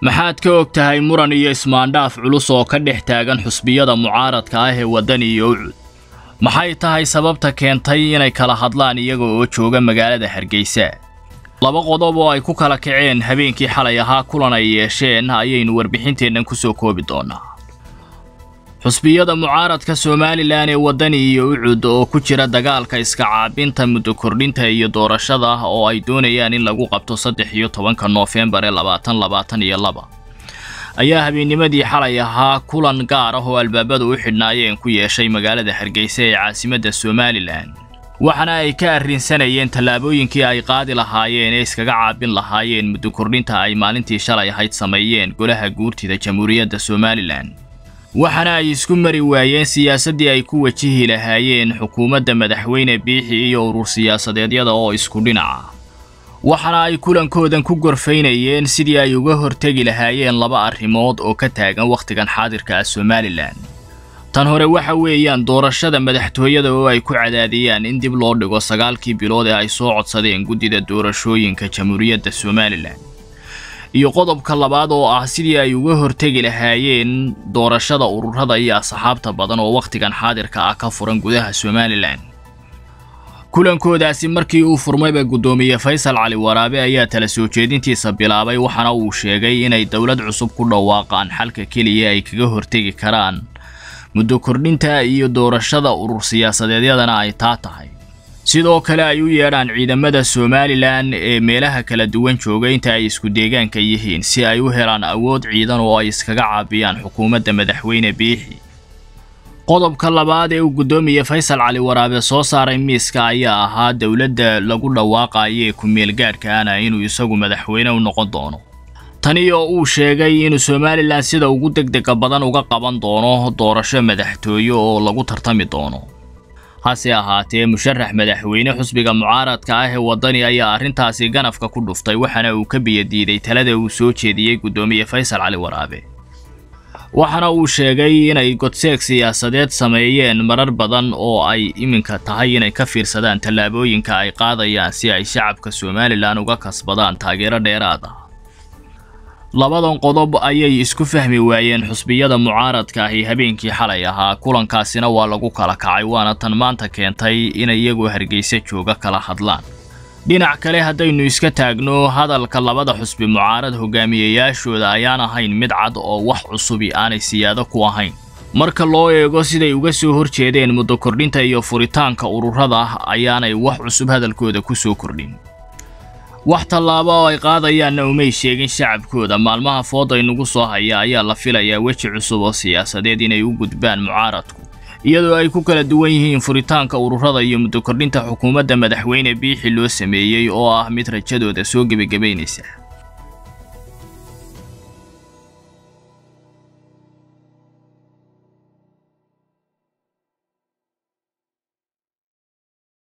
maxaad ka og tahay muran iyo ismaandhaaf culus oo ka dhex taagan xusbiyada mucaaradka ah ee waddani iyo ucud maxay tahay sababta keentay inay kala hadlaan iyaga oo jooga magaalada hargeysa laba qodob oo ay ku kala kaceen habeenkii xalay ahaa kulan ay yeesheen ayaynu warbixinteennan ku soo koobi doonnaa xusbiyada mucaaradka somalilan ee waddani iyo ucud oo ku jira dagaalka iska caabinta muddo kordhinta iyo doorashada oo ay doonayaan in lagu qabto saddex iyo tobanka noofembar ee labaatan labaatan iyo laba ayaa habeennimadii xalay ahaa kulan gaar ah oo albaabadu u xidhnaayeen ku yeeshay magaalada hargeysa ee caasimadda somalilan waxaana ay ka arrinsanayeen tallaabooyinkii ay qaadi lahaayeen ee iskaga caabin lahaayeen muddo kordhinta ay maalintii shalay ahayd sameeyeen golaha guurtida jamhuuriyadda somalilan waxaana ay isku mari waayeen siyaasaddii ay ku wajihi lahaayeen xukuumadda madaxweyne biixi iyo urur siyaasadeedyada oo isku dhinaca waxaana ay kulankoodan ku gorfaynayeen sidii ay uga hortegi lahaayeen laba arrimood oo ka taagan wakhtigan xaadirka ah somalilan tan hore waxa weeyaan doorashada madaxtooyada oo ay ku cadaadiyaan in dib loo dhigo sagaalkii bilood ee ay soo codsadeen guddida doorashooyinka jamhuuriyadda somalilan iyo qodobka labaad oo ah sidii ay uga hortegi lahaayeen doorashada ururada iyo asxaabta badan oo wakhtigan xaadirka ah ka furan gudaha somalilan kulankoodaasi markii uu furmayba guddoomiye faysal cali waraabe ayaa tala soo jeedintiisa bilaabay waxaana uu sheegay inay dowlad cusub ku dhawaaqaan xalka keliya ay kaga hortegi karaan muddo kordhinta iyo doorashada urur siyaasadeedyadana ay taa tahay sidoo kale ay u yeedhaan ciidamada somalilan ee meelaha kala duwan jooga inta ay isku deegaanka yihiin si ay u helaan awood ciidan oo ay iskaga caabiyaan xukuumadda madaxweyne biixi qodobka labaad ee uu guddoomiye faysal cali waraabe soo saaray miiska ayaa ahaa dowladda lagu dhawaaqayo ee ku-meelgaadhka ana inuu isagu madaxweyne u noqon doono tani oo uu sheegay inuu somalilan sida ugu degdega badan uga qaban doono doorasho madaxtooye oo lagu tartami doono hase ahaatee musharax madaxweyne xusbiga mucaaradka ah ee waddani ayaa arrintaasi ganafka ku dhuftay waxaana uu ka biyadiiday talada uu soo jeediyey guddoomiye faysal cali waraabe waxaana uu sheegay inay godseeg siyaasadeed sameeyeen marar badan oo ay iminka tahay inay ka fiirsadaan tallaabooyinka ay qaadayaan si ay shacabka somalilan uga kasbadaan taageero dheeraad ah labadan qodob ayay isku fahmi waayeen xusbiyada mucaaradka ahi habeenkii xalay ahaa kulankaasina waa lagu kala kacay waana tan maanta keentay inay iyagoo hargeysa jooga kala hadlaan dhinac kale haddaynu iska taagno hadalka labada xusbi mucaarad hogaamiyeyaashooda ayaan ahayn mid cad oo wax cusubi aanay siyaado ku ahayn marka loo eego siday uga soo horjeedeen muddo kordhinta iyo furitaanka ururada ayaanay wax cusub hadalkooda ku soo kordhin wax tallaabo oo ay qaadayaanna umay sheegin shacabkooda maalmaha fooda inugu soo haya ayaa la filayaa weji cusub oo siyaasadeed inay u gudbaan mucaaradku iyadoo ay ku kala duwan yihiin furitaanka ururada iyo muddo kordhinta xukuumadda madaxweyne biixi loo sameeyey oo ah mid rajadooda soo gebagabaynaysa